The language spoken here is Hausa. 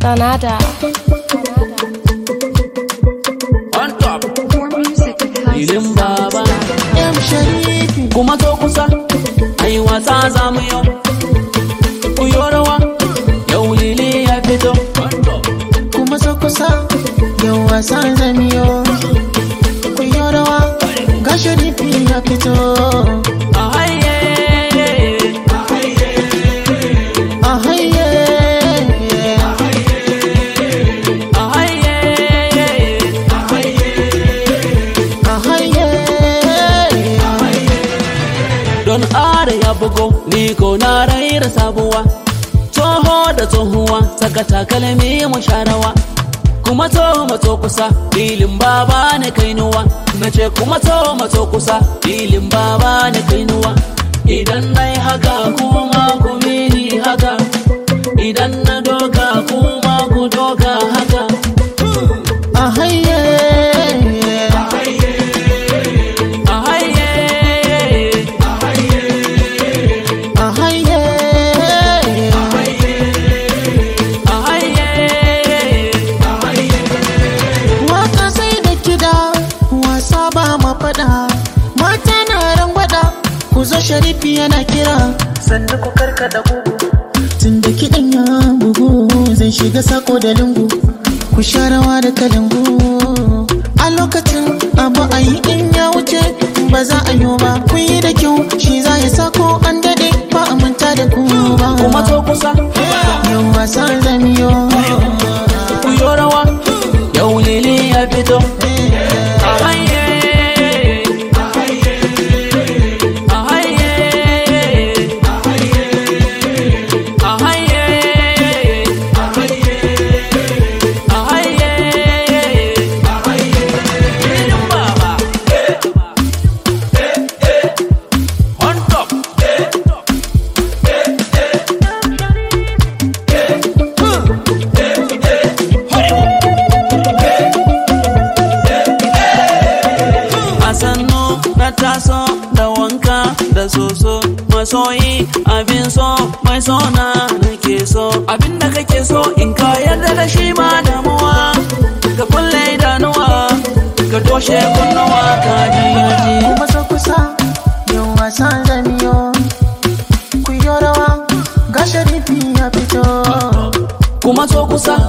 Sanada. on top More music at filin baba M Sharifi kuma to kusa ai wasa za mu yau ku yi rawa yau lili ya fito kuma so kusa yau wasan zamiyo ku yi rawa ga Sharifi ya fito a haye a haye a haye a haye don are ya bugo ni ko na raira sabuwa toho da tsohuwa saka takalmi mu sharawa kuma to mato kusa filin baba ne kainuwa na ce kuma to mato kusa filin baba ne kainuwa idan na yi haka kuma ku mini haka idan na doka kuma ku doka haka a haye a haye a haye a haye waka sai da kida wasa ba ma fada mata na rangwada ku zo sharifi yana kira sannu ku karkada gugu tun da kiɗan ya bugu zai shiga sako da lungu ku sha rawa da kalangu a lokacin abu a yi in ya wuce ba za a yi ba ku yi da kyau shi za ya sako an daɗe ba a manta da ku ba kuma to kusa yau wasa zamiyo ku yi rawa yau lili ya fito a haye a haye a haye a haye filin baba on top a sannu na taso da wanka da soso masoyi abin so mai sona nake so abin da kake so in ka yarda da shi ma damuwa ka kulle idanuwa ka toshe kunnuwa ka ji yaji kuma so kusa yau wasa zamiyo ku yi rawa ga sharifi ya fito kuma so kusa